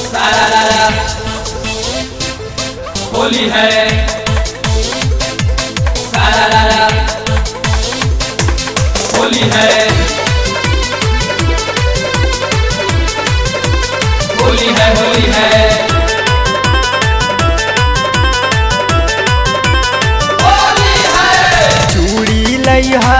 सारा रारा होली है सारा रारा होली है होली है होली है होली है चूड़ी लइहा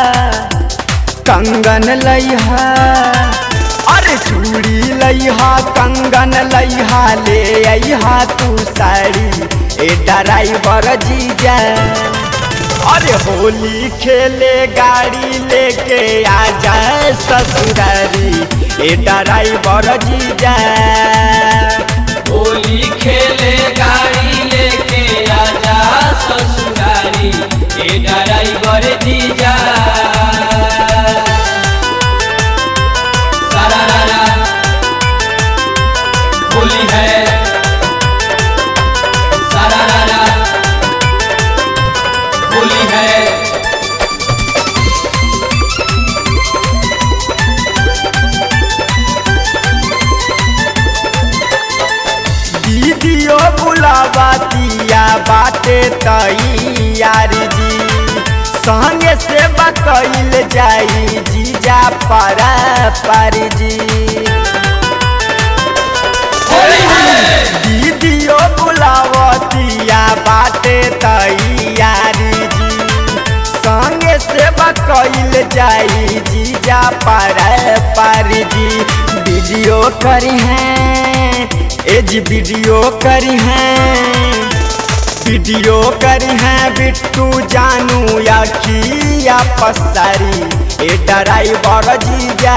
कंगन लइहा अरे चूड़ी लइहा कंगन लइहा ले अइहा तू साड़ी ए ड्राइवर जीजा अरे होली खेले गाड़ी लेके आ जाए ससुरारी ए ड्राइवर जीजा होली खेले गाड़ी लेके आजा ससुरारी ए ड्राइवर जीजा सारा रारा होली है सारा रारा होली है दीदियो बुलावतिया बाटे तैयारी जी संगे से बकैल जाई जीजा पारा पारी जी होली है दीदियो बुलावतिया बाटे तैयारी जी संगे से बकैल जाई जीजा पारा पारी जी वीडियो करी हैं एज वीडियो करी हैं वीडियो करी हैं बिट्टू जानू या किया पसारी ए ड्राइवर जीजा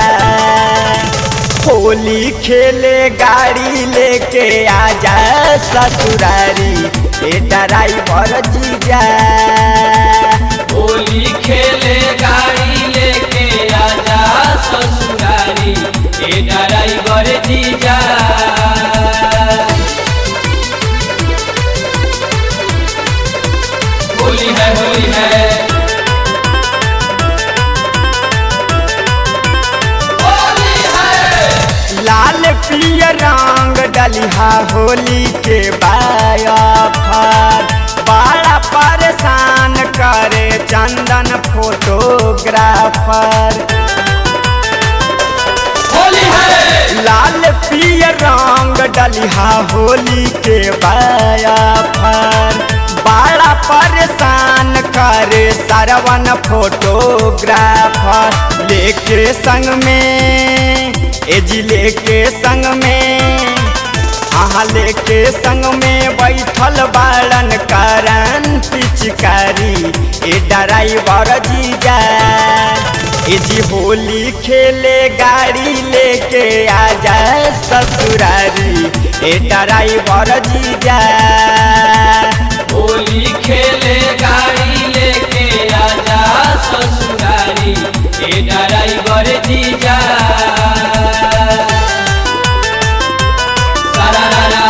होली खेले गाड़ी लेके आ जा ससुरारी ए ड्राइवर जीजा होली खेले गाड़ी लेके आजा ससुरारी ए ड्राइवर जीजा होली है होली है होली है लाल पिय रंग डलिहा होली के बाया फर बड़ा परेशान करे चंदन फोटोग्राफर होली है लाल पिय रंग डलिहा होली के बाया फर बड़ा परेशान करे सरवन फोटोग्राफर लेके संग में एजी लेके संग में अहाँ लेके संग में बैठल बाड़न करन पिचकारी ए ड्राइवर जीजा ए जी होली खेले गाड़ी लेके आ जाए ससुरारी ए ड्राइवर जीजा होली खेले गाड़ी लेके आजा ससुरारी ए ड्राइवर जीजा सारा रारा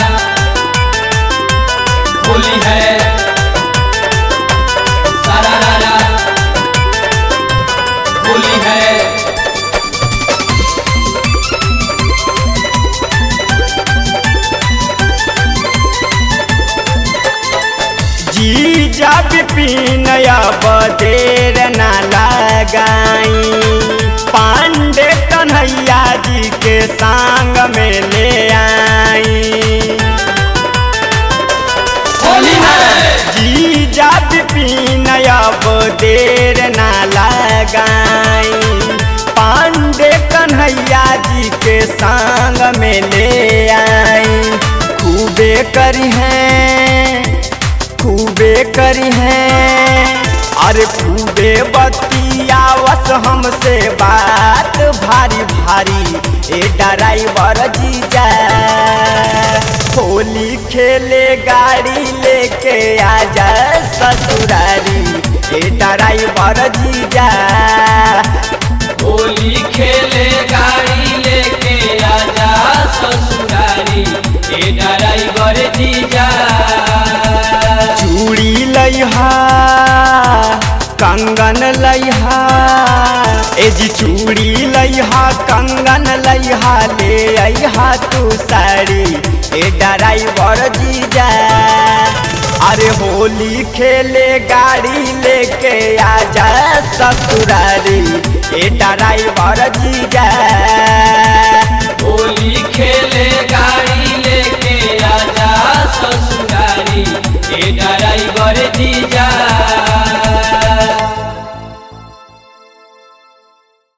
होली है सारा रारा होली है जीजा विपिन अब देर न लगाई पांडे कन्हैया जी के संग में ले आई होली है जीजा विपिन अब देर न लगाई पांडे कन्हैया जी के संग में ले आई खूबे करी हैं खूबे करी हैं अरे खूबे बतियावस हमसे बात भारी भारी ए ड्राइवर जीजा होली खेले गाड़ी लेके आ जा ससुरारी ए ड्राइवर जीजा होली खेले गाड़ी लेके आजा ससुरारी ए ड्राइवर जीजा चूड़ी लइहा कंगन लइहा ए जी चूड़ी लइहा कंगन लइहा ले अइहा तू साड़ी ए ड्राइवर जीजा अरे होली खेले गाड़ी लेके आजा ससुरारी ए ड्राइवर जीजा होली खेले गाड़ी लेके आजा ससुरारी ए ड्राइवर जीजा